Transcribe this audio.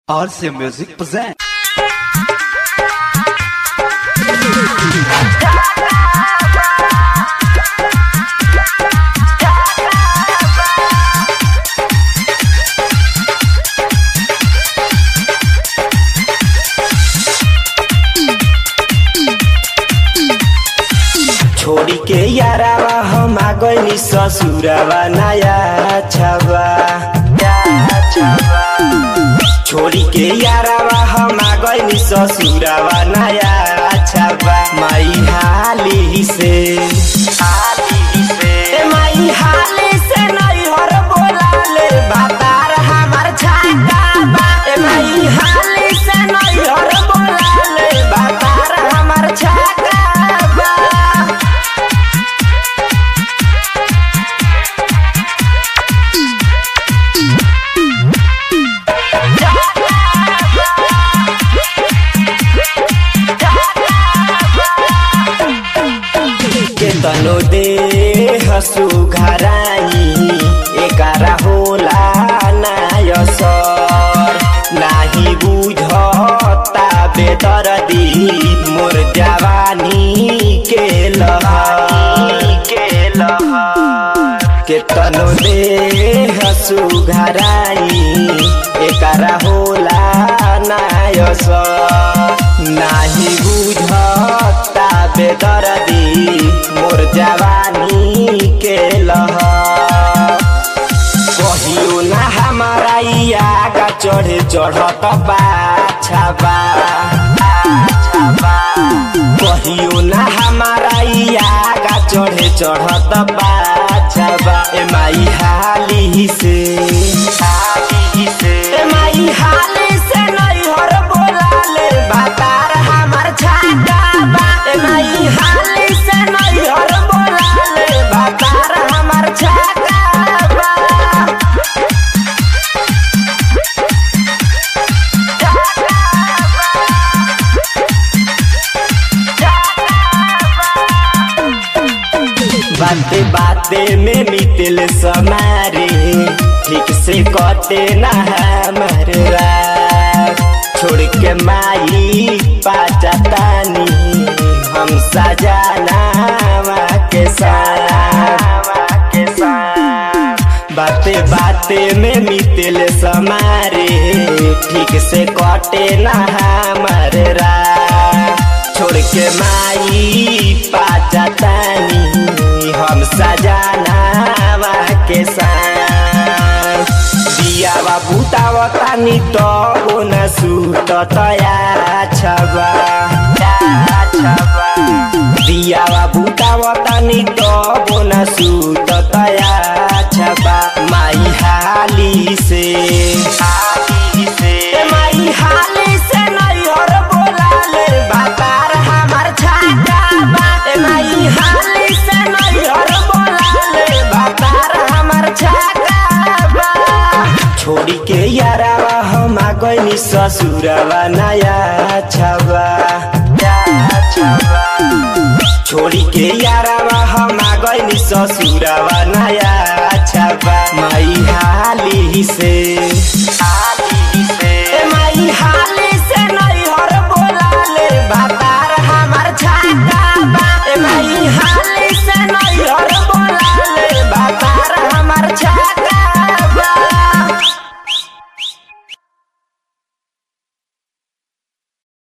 RC Music present. छोड़ी के यारावा हम आ गइनी ससुरावा नया छावा छोड़ी के यारावा हम आ गइनी ससुरावा नया छावा माई हाली से हाली से ए माई हाली से नहीं हर बोला ले बातार हमार छाता बा ए माई हाली से नहीं हर बोला ले बातार हमार छाता बा के तनो दे हसु घराई एकारा होला नायसर नाही बुझता बेदरदी मोर जवानी के लहर के लहर के तनो दे हसु घराई एकारा होला नायसर नाही बुझता बेदरदी मोर जवानी के लहर कहियो ना हमारा आगा चढ़े चढ़त बाछाबा कहियो ना हमारा आगा चढ़े चढ़त बाछाबा ए माई हाली से हाली से ए माई हाली से नहीं हर बोला ले बातार हमार छाता बा ए माई हाली से नहीं हर बोला ले बातार हमार छाता बा बाते बाते में मितिल समारे ठीक से कटे ना हमर रात छोड़ के माई पाचातानी हम सजाना के साथ के साथ बाते बाते में मितिल समारे ठीक से कटे ना हमर रात छोड़ के माई पाचातानी हम सजाना के साथ दियावा बुतावतानी तो न सूत तया छबा दियावा बुतावतानी तो न सूत तया छबा माई हाली से हाली से ए माई हाली से नहीं और बोला ले बातार हमार छाता बा ए माई हाली से नहीं और बोला ले बातार हमार छाता बा छोड़ी के यारावा हम आ गइनी ससुरावा नया छबा छोड़ी के यारावा हम आ गइनी ससुरावा नया छबा माई हाली से हाली